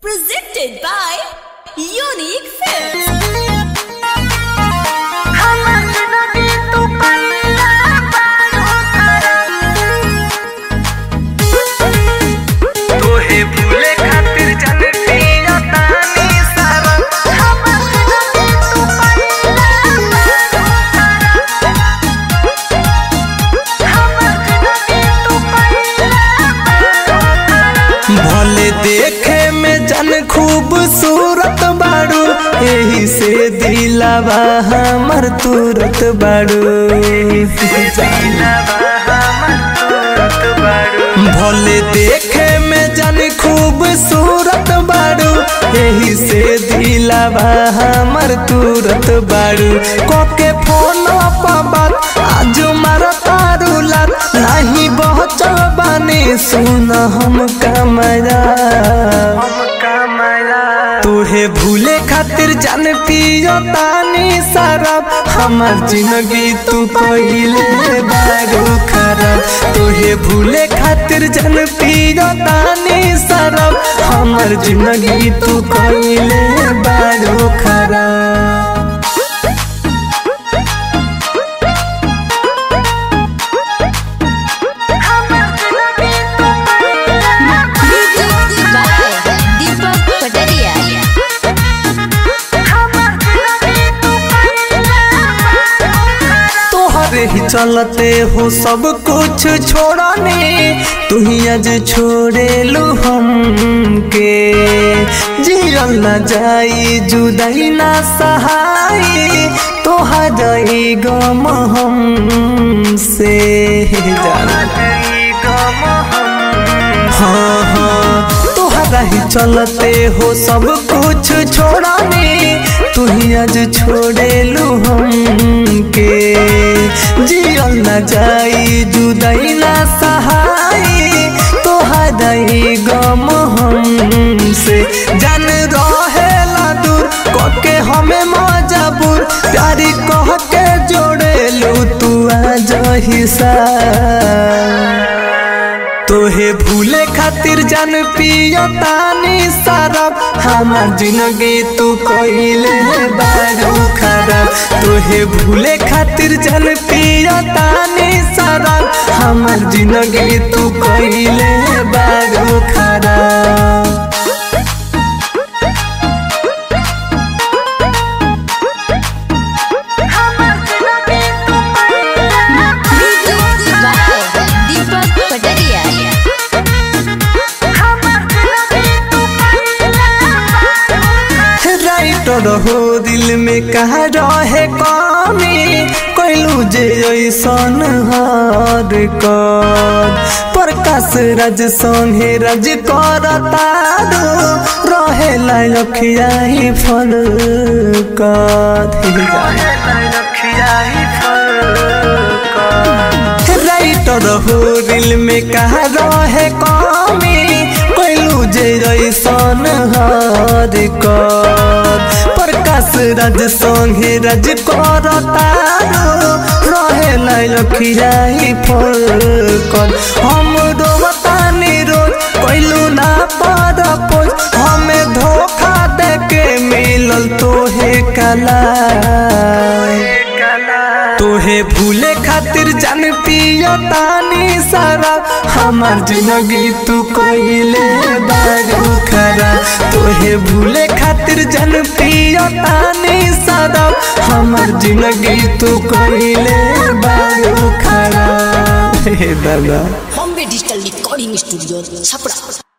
Presented by Unique Films. तोहे भूले खातिर जनती तानी सारा भले देखे में जन खूबसूरत बाड़ू यही से दिलावा हमर तुरत बाड़ू भले देखे में जन खूबसूरत बाड़ू यही से दिलावा हमर तुरत बाड़ू कोके फोन बात आज मारा तारू लात नहीं पहुँचल बानी सुन हम कमरा तोहे भूले खातिर जान पियो तानी शराब हमार जिंदगी तू कहिले बारू खराब तोहे भूले खातिर जान पियो तानी शराब हमार जिंदगी तू कहिले बारू खराब Music by Deepak Pataria. तोहरे ही चलते हो सब कुछ छोड़ने तू ही आज छोड़े लो हमके जियल न जाई जुदाई ना सहाई तोहर गम हमसे जाना हाँ हाँ तोहरा ही चलते हो सब कुछ छोड़ने तू ही आज छोड़े लू हमके जियल न जाई जुदाई ना सहाई तोहरा ही गम हमसे जान रहेला दूर कके हमें मजबूर प्यारी कह के जोड़े लू तू आज हिस्सा तोहे भूले खातिर जान पियो तानी शराब हमार जिंदगी तू कहिले बारू खराब तोहे भूले खातिर जान पियो तानी शराब हमार जिंदगी तू कहिले बारू खराब Music by Deepak Pataria. Writer हो दिल में कहा रहे कमी कैलू जे ऐसन हार कर प्रकाश राज संगे राज कर तारो रहे लखिया ही फल राइटर हो दिल में कहा रहे कमी कैलू जे ऐसन हार कर प्रकाश राज संगे राज कर तारो रहे लखिया ही फल कर हम रोवतानी रोज कैलू ना पर पोज हमें धोखा दे के मिलल तोहे कला तोहे भूले खातिर जान पियो तानी शराब हमार जिंदगी तू कहिले बारू खराब तोहे भूले खातिर जान पियो तानी शराब हमार जिंदगी तू कहिले बारू खराब हे दादा Bombay Digital Recording Studio, Chapra.